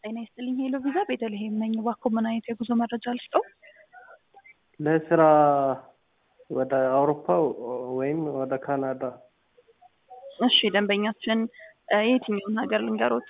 ጤና ይስጥልኝ ሄሎ ቪዛ ቤተልሔም ነኝ። እባክዎ ምን አይነት የጉዞ መረጃ ልስጠው? ለስራ ወደ አውሮፓ ወይም ወደ ካናዳ። እሺ ደንበኛችን እ የትኛውን ሀገር ልንገሮት?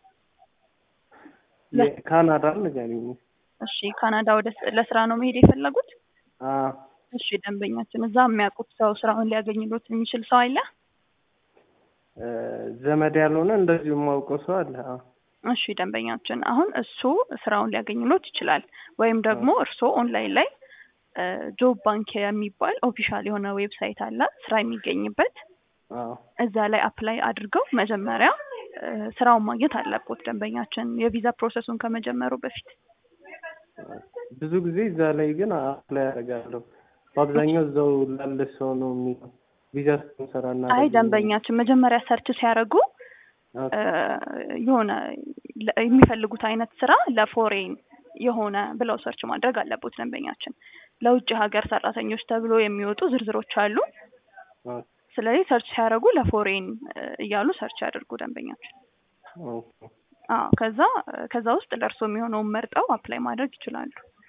የካናዳን ንገሪኝ። እሺ ካናዳ ወደ ለስራ ነው መሄድ የፈለጉት? አዎ እሺ ደንበኛችን እዛ የሚያውቁት ሰው ስራውን ሊያገኝሎት የሚችል ሰው አለ? እ ዘመድ ያልሆነ እንደዚሁ የማውቀው ሰው አለ። አዎ እሺ ደንበኛችን አሁን እሱ ስራውን ሊያገኝሎት ይችላል። ወይም ደግሞ እርስዎ ኦንላይን ላይ ጆብ ባንክ የሚባል ኦፊሻል የሆነ ዌብሳይት አለ ስራ የሚገኝበት አዎ እዛ ላይ አፕላይ አድርገው መጀመሪያ እ ስራውን ማግኘት አለቦት ደንበኛችን የቪዛ ፕሮሰሱን ከመጀመሩ በፊት። ብዙ ጊዜ እዛ ላይ ግን አፕላይ አደርጋለሁ። በአብዛኛው እዛው ላለ ሰው ነው የሚለው ቪዛ ስንሰራ እና አይ ደንበኛችን መጀመሪያ ሰርች ሲያደርጉ እ የሆነ ለ- የሚፈልጉት አይነት ስራ ለፎሬን የሆነ ብለው ሰርች ማድረግ አለቦት ደንበኛችን። ለውጭ ሀገር ሰራተኞች ተብሎ የሚወጡ ዝርዝሮች አሉ። ስለዚህ ሰርች ሲያደርጉ ለፎሬን እ እያሉ ሰርች ያደርጉ ደንበኛችን። አዎ ከዛ ከዛ ውስጥ ለእርሶ የሚሆነውን መርጠው አፕላይ ማድረግ ይችላሉ።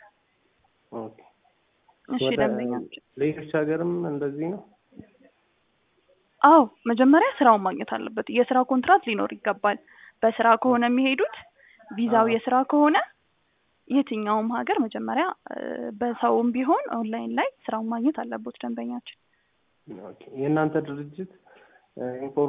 እሺ ወደ ደንበኛችን ሌሎች ሀገርም እንደዚህ ነው። አዎ መጀመሪያ ስራውን ማግኘት አለበት። የስራ ኮንትራት ሊኖር ይገባል። በስራ ከሆነ የሚሄዱት ቪዛው አዎ። የስራ ከሆነ የትኛውም ሀገር መጀመሪያ እ በሰውም ቢሆን ኦንላይን ላይ ስራውን ማግኘት አለቦት ደንበኛችን። ኦኬ። የእናንተ ድርጅት እ ኢንፎርም